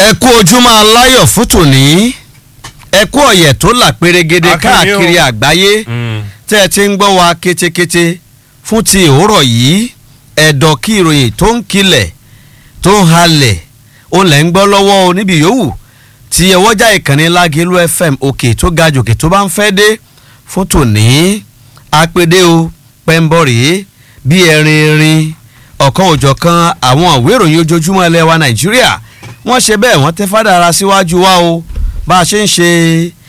ẹ kú ojúmọ́ aláyọ̀ fún tòní ẹ kú ọ̀yẹ̀ tó là pérégede Akínyìn o. káàkiri àgbáyé tẹ́ ẹ ti ń gbọ́ wa kétékété fún ti òwúrọ̀ yìí ẹ̀dọ̀ kí ìròyìn tó ń kilẹ̀ tó ń halẹ̀ ó lẹ̀ ń gbọ́ lọ́wọ́ o níbi yòówù tí ẹwọ́jà ìkànnì lágẹ̀lú fm òkè tó ga jòkè tó bá ń fẹ́ dé fún tòní apèdè o pẹ́ńbọ̀rì bí ẹrin erin ọ̀kan òjọ̀kan àwọn ìwé ìròyìn ojoojúmọ́ ilẹ̀ wa nàìjíríà wọ́n ṣe bẹ́ẹ̀ wọ́n tẹ́ fádàra síwájú wa o bá a ṣe ń ṣe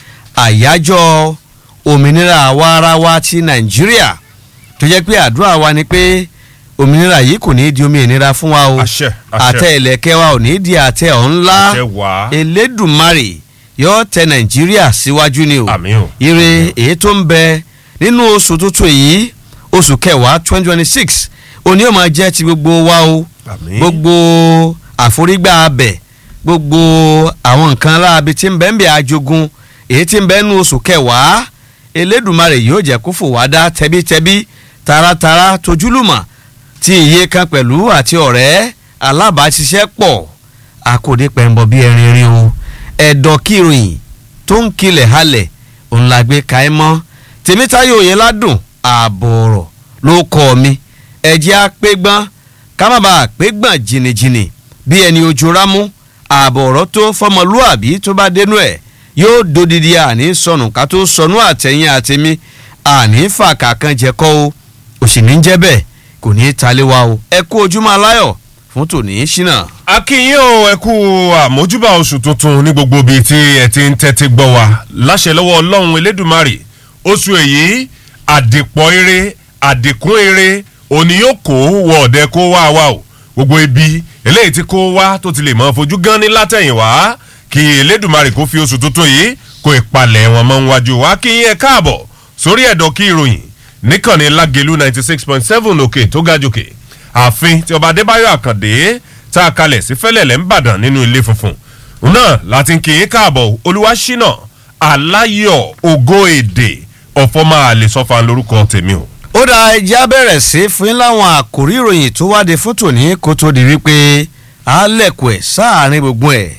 àyájọ́ òmìnira àwa ara wa ti nàìjíríà tó jẹ́ pé àdúrà wa ni pé òmìnira yìí kò ní í di omi ìnira fún wa o àṣẹ àṣẹ àtẹ ìlẹ̀kẹ̀ wa ò ní í di àtẹ ọ̀hún àṣẹ ńlá wá elédùnmarè yóò tẹ nàìjíríà síwájú ni o àmì o ire èyí tó ń bẹ nínú oṣù tuntun yìí oṣù kẹwàá twenty twenty six òní ò máa jẹ́ ti gbogbo wa o àmì gbogbo àforígbà abẹ gbogbo àwọn nǹkan aláàbí tí ń bẹ ń bẹ ajogun èyí tí ń bẹ nínú oṣù kẹwàá elédùnmarè yóò jẹ́ kó fò wá dá tẹbítẹbí taratara tojúlùmọ̀ tí iye kan pẹ̀lú àti ọ̀rẹ́ alábàáṣiṣẹ́ pọ̀ àkòdé pẹ̀mbọ̀ bí ẹrin rí o ẹ̀dọ̀ kíròyìn tó ń kilẹ̀ halẹ̀ òun la gbé ka ẹ mọ́ tèmítáyò òye ládùn ààbọ̀ ọ̀rọ̀ ló kọ́ mi ẹ̀jẹ̀ àpégbọ́n ká má bàa pégbọ́n jìnnìjìnnì bí ẹni ojú rámú ààbọ̀ ọ̀rọ̀ tó fọmọlúàbí tó bá dénú ẹ̀ yóò dodidi àní sọnù ká tó sọnù àtẹ̀yìn àtẹ̀mí àní fàkà kan jẹ́kọ́ o òsì ní jẹ́ bẹ́ẹ̀ kò ní í talé wa o ẹ kú ojúmọ́ aláyọ̀ fún tòní ṣínà. akínyìn o ẹ kú àmójúbà oṣù tuntun ní gbogbo ibi tí ẹ ti ń tẹ́tí gbọ́ wa láṣẹ lọ́wọ́ ọlọ́run elédùnmarè oṣù èyí àdìpọ̀ eré àdìkún eré òní yóò kó wọ ọ̀dẹ kó wá wa o gbogbo ibi eléyìí tí kó wá tó ti lè mọ fojú gan ní látẹ̀yìnwá kí elédùnmarè kó fi oṣù tuntun yìí kó ìpalẹ̀ wọn mọ́ níwájú wa kí yín ẹ káàbọ̀ sórí ẹ̀dọ̀ kí ìròyìn níkànnì lágẹ̀lú ninety six point seven òkè tó ga jòkè ààfin tí ọba adébáyọ̀ àkàndé tá a kalẹ̀ sí fẹ́lẹ̀lẹ̀ ńbàdàn nínú ilé funfun òun náà láti ń kí yín káàbọ̀ olúwaṣínà aláyọ̀ ògo èdè ọ̀fọ́mà àlesọ́fà lórúkọ tèmi o. ó dá ẹjẹ́ bẹ̀rẹ̀ sí fún yín láwọn àkòrí ìròyìn tó wáde fún tòní kó tó di wípé àálẹ̀kùn ẹ̀ sáàárín gbogbo ẹ̀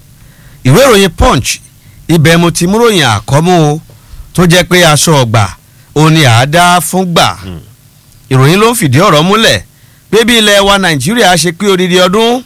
ìwé ìròyìn punch ibẹ̀ mo ti múròyìn àkọ́mú o tó jẹ́ pé aṣọ ọgbà ó ní àádá fún gbà ìròyìn ló ń fìdí ọ̀rọ̀ múlẹ̀ pé bí ilẹ̀ wa nàìjíríà ṣe pé odidi ọdún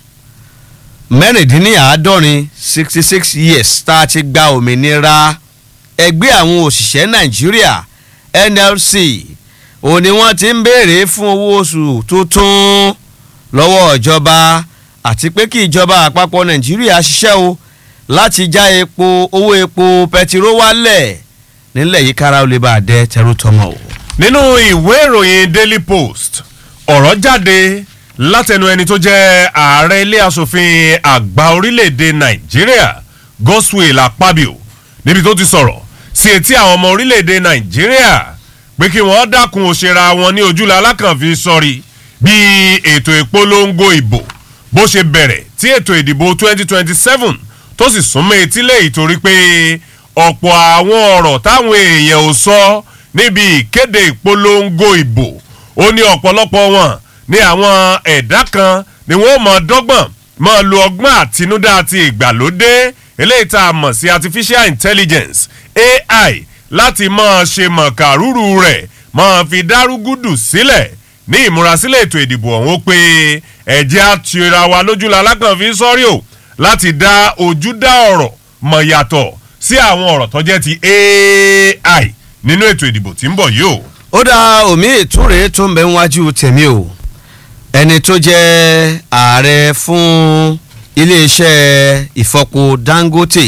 mẹ́rìndínláàádọ́rin sixty six years tá a ti gba òmìnira ẹgbẹ́ àwọn òṣìṣẹ́ nàìjíríà nlc òun ni wọ́n ti ń béèrè fún owó oṣù tuntun lọ́wọ́ ìjọba àti pé kí ìjọba àpapọ̀ nàìjíríà ṣiṣẹ́ o láti já epo owó epo pẹtiró wálẹ̀ nílẹ̀ yìí kára ó lè bá a dẹ tẹrú tọmọ o. nínú ìwé ìròyìn daily post ọ̀rọ̀ jáde látẹnu ẹni tó jẹ́ ààrẹ ilé asòfin àgbà orílẹ̀-èdè nàìjíríà godswill akpabio níbi tó ti sọ̀rọ̀ sí etí àwọn ọmọ orílẹ̀-èdè nàìjíríà pé kí wọ́n dákun òṣèrà wọn ní ojúlá alákànfin sọ̀rí bí ètò ìpolongo ìbò bó ṣe bẹ̀rẹ̀ tí ètò ìdìbò 2027 tó sì súnmọ́ etílé ìtorí pé ọ̀pọ̀ àwọn ọ̀rọ̀ táwọn èèyàn ò sọ níbi ìkéde ìpolongo ìbò ó ní ọ̀pọ̀lọpọ̀ wọn ní àwọn ẹ̀dá kan ni wọ́n mọ̀ dọ́gbọ̀n mọ̀ lo ọgbọ́n àtinúdá àti ìgbàlódé eléyìí tá a mọ̀ sí artificial intelligence ai láti mọ̀ ṣe mọ̀kàrúrú rẹ̀ mọ̀ fi dárúgúdù sílẹ̀ ní ìmúrasílẹ̀ ètò ìdìbò ọ̀hún ó pé ẹ̀jẹ̀ àtìra wa lójúlá alákànfin sọ́rí o láti dá ojú dá ọ̀rọ̀ mọ̀ yàtọ̀ sí àwọn ọ̀rọ̀ tó jẹ́ ti ai nínú ètò ìdìbò tí ń bọ̀ yìí o. ó dá omi ìtúre tó ń bẹ níwájú tèmi o ẹni tó jẹ́ ààrẹ fún iléeṣẹ́ ìfọpo dangote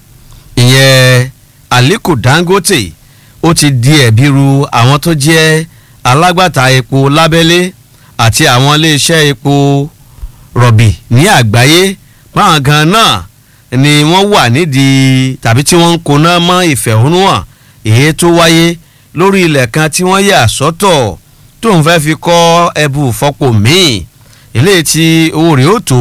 ìyẹn aliko dangote ó ti di ẹ̀bi ru àwọn tó jẹ́ alágbàtà epo lábẹ́lé àti àwọn iléeṣẹ́ epo rọ̀bì ní àgbáyé báwọn gan náà ni wọ́n wà nídìí tàbí tí wọ́n ń koná mọ́ ìfẹ̀hónúhàn èyí tó wáyé lórí ilẹ̀ kan tí wọ́n yà sọ́tọ̀ tó ń fẹ́ fi kọ́ ẹbú fọ́pọ̀ míì eléyìí tí owó rẹ̀ ó tó